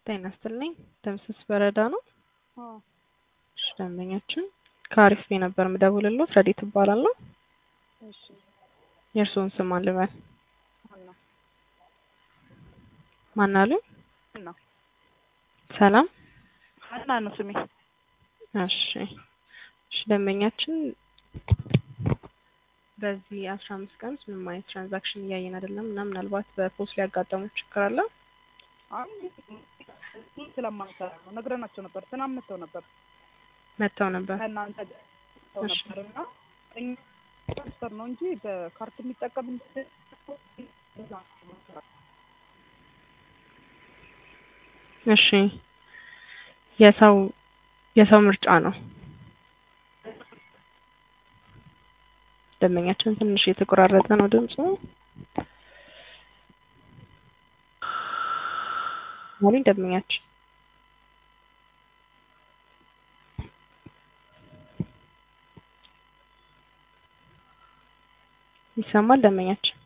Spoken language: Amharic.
ጤና ይስጥልኝ። ደምስስ በረዳ ነው። አዎ እሺ ደንበኛችን ከአሪፍ ቤት ነበር የምደውልልዎት። ረዲት እባላለሁ። እሺ የእርስዎን ስም ማን ልበል? ሀና ማን አሉ? ሀና ሰላም። ሀና ነው ስሜ። እሺ እሺ ደንበኛችን በዚህ አስራ አምስት ቀን ውስጥ ምንም አይነት ትራንዛክሽን እያየን አይደለም እና ምናልባት በፖስት ሊያጋጠመው ችግር አለ? አይ ስለማንሰራ ነው ነግረናቸው ነበር። ትናንት መጥተው ነበር መጥተው ነበር። ከእናንተ ጋር መጥተው እሺ። ነበር እና እኛ ትራንስፈር ነው እንጂ በካርት የሚጠቀም እሺ የሰው የሰው ምርጫ ነው። ደንበኛችን ትንሽ የተቆራረጠ ነው ድምፁ። አሉኝ ደንበኛችን ይሰማል ደንበኛችን